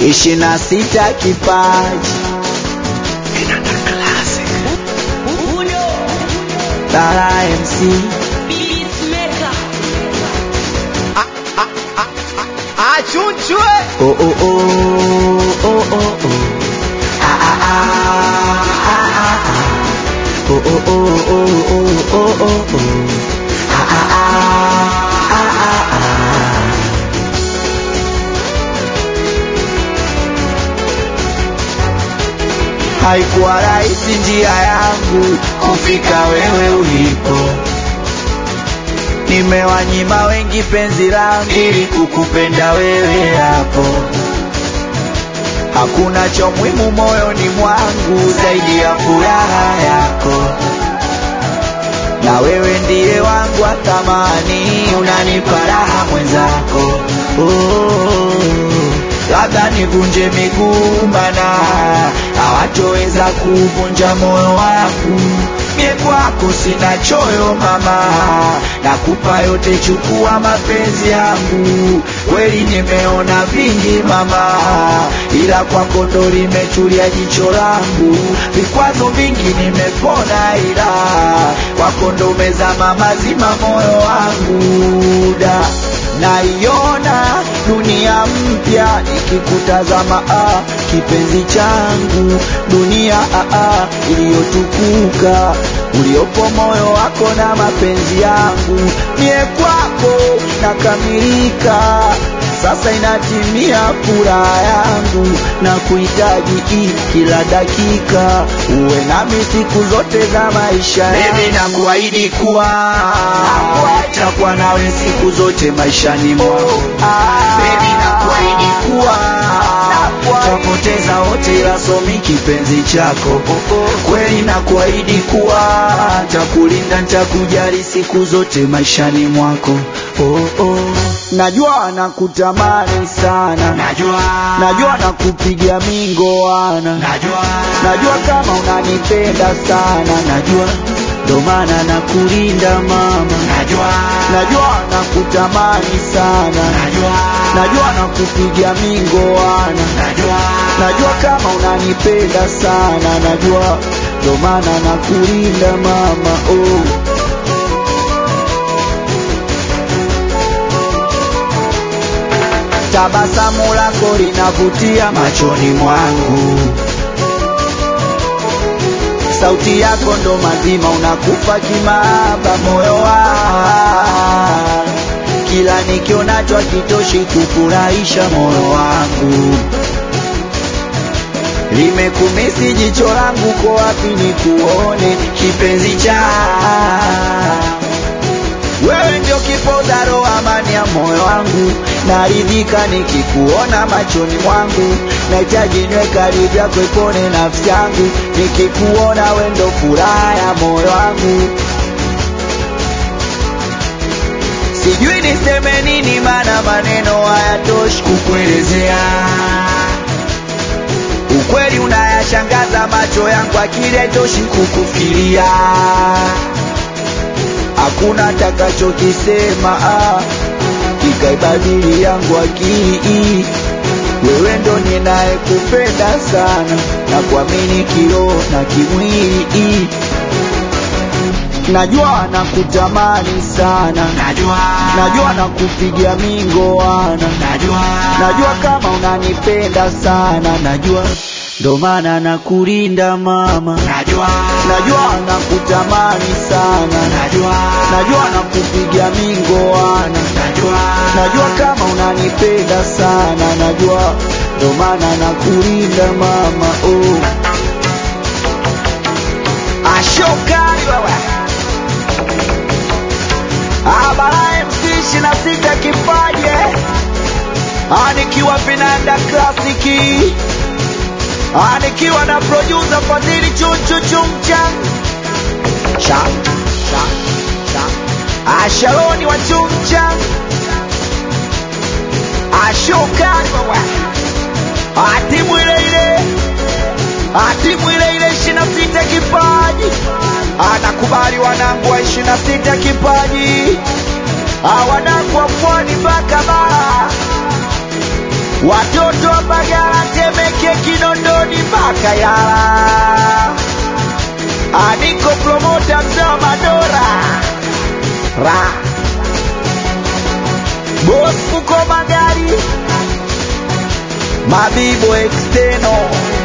ishirini na sita kipaji Tara MC achunchwe oh oh oh oh oh oh ah ah ah ah ah ah oh oh oh oh oh oh oh oh ah ah ah ah ah ah haikuwa rahisi njia yangu kufika wewe ulipo nimewanyima wengi penzi langu ili kukupenda wewe hapo hakuna cha muhimu moyoni mwangu zaidi ya furaha yako na wewe ndiye wangu wa thamani unanipa raha mwenzako oh, labda nivunje miguu mana hawatoweza kuvunja moyo wangu mie kwako sina choyo mama nakupa yote chukua mapenzi yangu kweli nimeona vingi mama ila kwako ndo limetulia jicho langu vikwazo vingi nimepona ila kwako ndo umezama mazima moyo wangu da naiona dunia mpya ikikutazama ah, kipenzi changu dunia ah, ah, iliyotukuka uliopo moyo wako na mapenzi yangu mie kwako nakamilika sasa inatimia furaha yangu na kuhitaji hii kila dakika uwe nami siku zote za maisha yangu nakuahidi kuwa takuwa nawe siku zote maishani mwako Baby nakuahidi kuwa tapoteza wote ila somi kipenzi chako kweli nakuahidi kuwa takulinda ntakujali siku zote maishani mwako oh, oh. najua nakutamani sana najua najua nakupiga mingoana najua najua kama unanipenda sana najua ndo maana nakulinda mama najua najua nakutamani sana najua najua nakupiga mingoana najua najua kama unanipenda sana najua ndo maana nakulinda mama oh. tabasamu lako linavutia machoni mwangu sauti yako ndo mazima unakufa kimaba moyo wa kila nikionacho akitoshi kufurahisha moyo wangu limekumisi jicho langu ko wapi nikuone kipenzi cha wewe ndio kipoza roho amani ya moyo wangu naridhika nikikuona machoni mwangu nahitaji nywe karibu yako ipone nafsi yangu nikikuona we ndo furaha ya moyo wangu sijui niseme nini maana maneno hayatoshi kukuelezea ukweli unayashangaza macho yangu akili haitoshi kukufikiria hakuna takachokisema ah, kikaibadili yangu akili wewe ndo ninayekupenda sana na kuamini kiroho na kimwili najua nakutamani sana najua najua nakupiga mingoana najua najua kama unanipenda sana najua ndo maana nakulinda mama najua najua nakutamani sana najua najua nakupiga mingoana najua najua kama unanipenda sana najua ndo maana nakulinda mama oh. ashokari wewe abara mc ishirini na sita kipaje anikiwa vinanda klasiki anikiwa na producer fadhili chunchuchumcha cha cha cha ashaloni wa chumcha ashokari wewe atimu ile ile atimu ile ile ishirini na sita kipaji anakubali wanangu wa ishirini na sita kipaji Ah, wanangu wa pwani mpaka bara watoto wa Mbagala, Temeke, Kinondoni mpaka Ilala. Aniko promota mzee wa Madora ra Boss Fuko Magari Mabibo Exteno